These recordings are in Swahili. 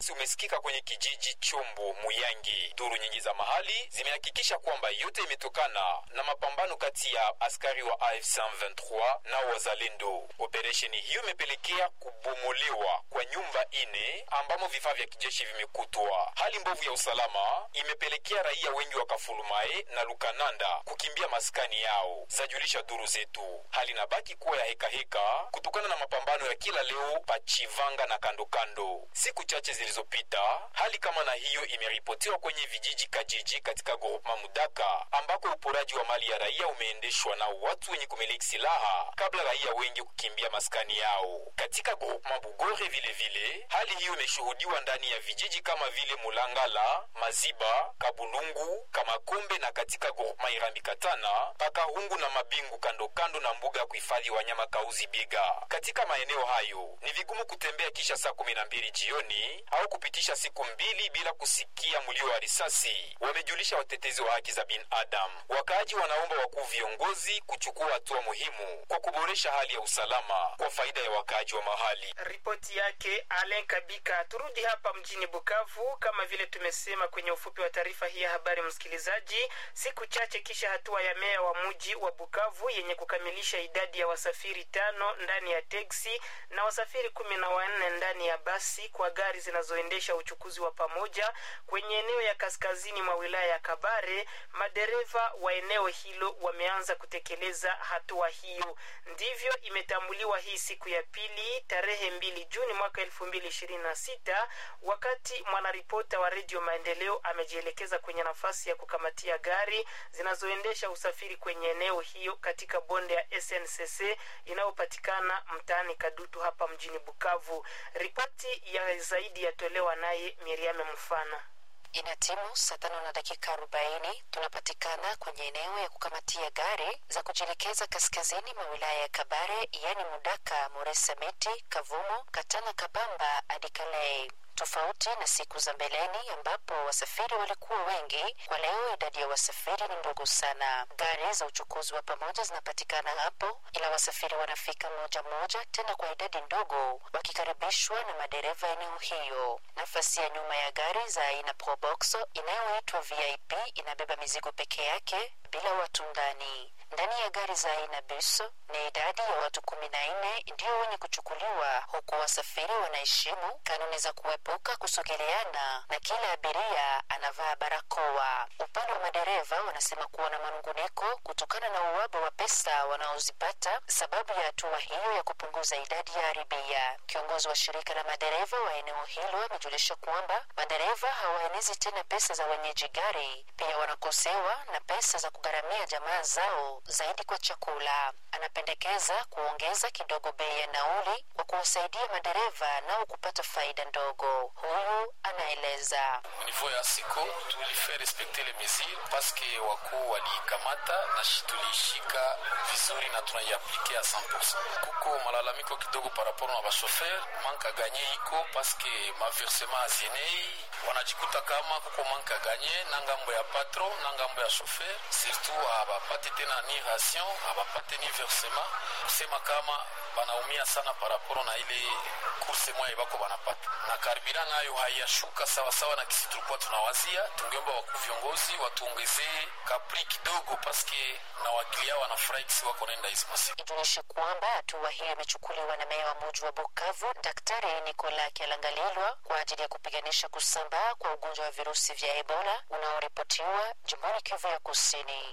risasi umesikika kwenye kijiji Chombo Muyangi. Duru nyingi za mahali zimehakikisha kwamba yote imetokana na mapambano kati ya askari wa AFC 23 na wazalendo. Operesheni hiyo imepelekea kubomolewa kwa nyumba ine ambamo vifaa vya kijeshi vimekutwa. Hali mbovu ya usalama imepelekea raia wengi wa Kafulumae na Lukananda kukimbia maskani yao, zajulisha duru zetu. Hali inabaki kuwa ya hekaheka heka, kutokana na mapambano ya kila leo Pachivanga na kando kando. Siku chache zilizopita, hali kama na hiyo imeripotiwa kwenye vijiji Kajiji katika groupema Mudaka ambako uporaji wa mali ya raia umeendeshwa na watu wenye kumiliki silaha kabla raia wengi kukimbia maskani yao. Katika groupema Bugore vile vile, hali hiyo imeshuhudiwa ndani ya vijiji kama vile Mulangala, Maziba, Kabulungu, Kamakombe na katika groupema Irambi Katana, Pakahungu na Mabingu kando kando na mbuga ya kuhifadhi wanyama Kauzi Biega. Katika maeneo hayo ni vigumu kutembea kisha saa kumi na mbili jioni au kupitisha siku mbili bila kusikia mlio wa risasi, wamejulisha watetezi wa haki za binadamu. Wakaaji wanaomba wakuu viongozi kuchukua hatua muhimu kwa kuboresha hali ya usalama kwa faida ya wakaaji wa mahali. Ripoti yake Alen Kabika. Turudi hapa mjini Bukavu, kama vile tumesema kwenye ufupi wa taarifa hii ya habari, msikilizaji, siku chache kisha hatua ya meya wa mji wa Bukavu yenye kukamilisha idadi ya wasafiri tano ndani ya teksi na wasafiri kumi na wanne ndani ya basi kwa gari zinazoendesha uchukuzi wa pamoja kwenye eneo ya kaskazini mwa wilaya ya Kabare, madereva wa eneo hilo wameanza kutekeleza hatua hiyo. Ndivyo imetambuliwa hii siku ya pili tarehe mbili Juni mwaka elfu mbili ishirini na sita wakati mwanaripota wa Redio Maendeleo amejielekeza kwenye nafasi ya kukamatia gari zinazoendesha usafiri kwenye eneo hiyo katika bonde ya SNCC inayopatikana mtaani Kadutu hapa mjini Bukavu. Ripoti ya zaidi yatolewa naye Miriame Mfana. Ina timu saa tano na dakika arobaini tunapatikana kwenye eneo ya kukamatia gari za kujielekeza kaskazini mwa wilaya ya Kabare, yaani Mudaka, Moresameti, Kavumo, Katana, Kabamba hadi Kalei tofauti na siku za mbeleni ambapo wasafiri walikuwa wengi. Kwa leo idadi ya wasafiri ni ndogo sana. Gari za uchukuzi wa pamoja zinapatikana hapo, ila wasafiri wanafika moja moja, tena kwa idadi ndogo, wakikaribishwa na madereva eneo hiyo. Nafasi ya nyuma ya gari za aina Probox inayoitwa VIP inabeba mizigo peke yake bila watu ndani. Ndani ya gari za aina bus ni idadi ya watu kumi na nne ndio wenye kuchukuliwa, huku wasafiri wanaheshimu kanuni za kuepuka kusogeleana na kila abiria anavaa barakoa. Upande wa madereva wanasema kuwa na manunguniko kutokana na uwaba wa pesa wanaozipata sababu ya hatua hiyo ya kupunguza idadi ya abiria. Kiongozi wa shirika la madereva wa eneo hilo amejulisha kwamba madereva hawaenezi tena pesa za wenyeji gari, pia wanakosewa na pesa za kugharamia jamaa zao zaidi kwa chakula. Anapendekeza kuongeza kidogo bei ya nauli kwa kuwasaidia madereva nao kupata faida ndogo. Huyu anaeleza. Niveau ya siko tulifaa respekte le mesure paske wakuu waliikamata na tuliishika vizuri na tunaiaplike a 100%. Kuko malalamiko kidogo paraporo na bashofer manka ganye iko paske maversema azienei wanajikuta kama kuko manka ganye na ngambo ya patron na ngambo ya shofer surtout abapate tena ni ration abapate ni versema kusema kama banaumia sana paraporo na ile kurse mwaye bako banapata na karibira nayo haiyashuka sawasawa na kisi tulikuwa tunawazia. Tungeomba wakuu viongozi watuongezee kapri kidogo, paske na wakilia wanafurahi kisi wako naenda hizi masiku. Ijulishe kwamba hatua hiyo imechukuliwa na meya wa muji wa Bukavu Daktari Nikola Kialangalilwa kwa ajili ya kupiganisha kusambaa kwa ugonjwa wa virusi vya Ebola unaoripotiwa jimboni Kivu ya Kusini.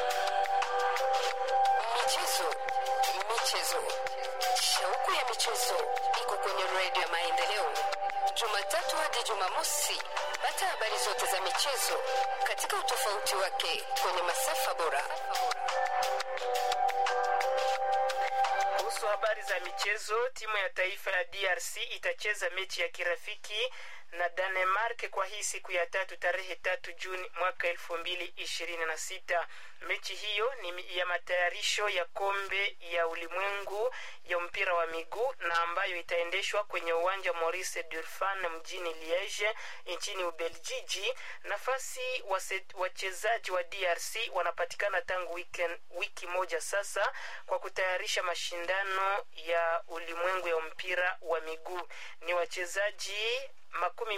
Michezo, michezo, shauku ya michezo iko kwenye redio ya Maendeleo, Jumatatu hadi Jumamosi. Pata habari zote za michezo katika utofauti wake kwenye masafa bora. Kuhusu habari za michezo, timu ya taifa ya DRC itacheza mechi ya kirafiki na Danemark kwa hii siku ya tatu tarehe tatu Juni mwaka elfu mbili ishirini na sita. Mechi hiyo ni ya matayarisho ya kombe ya ulimwengu ya mpira wa miguu na ambayo itaendeshwa kwenye uwanja Maurice Durfan mjini Liege nchini Ubeljiji. Nafasi wachezaji wa DRC wanapatikana tangu weekend, wiki moja sasa kwa kutayarisha mashindano ya ulimwengu ya mpira wa miguu. Ni wachezaji makumi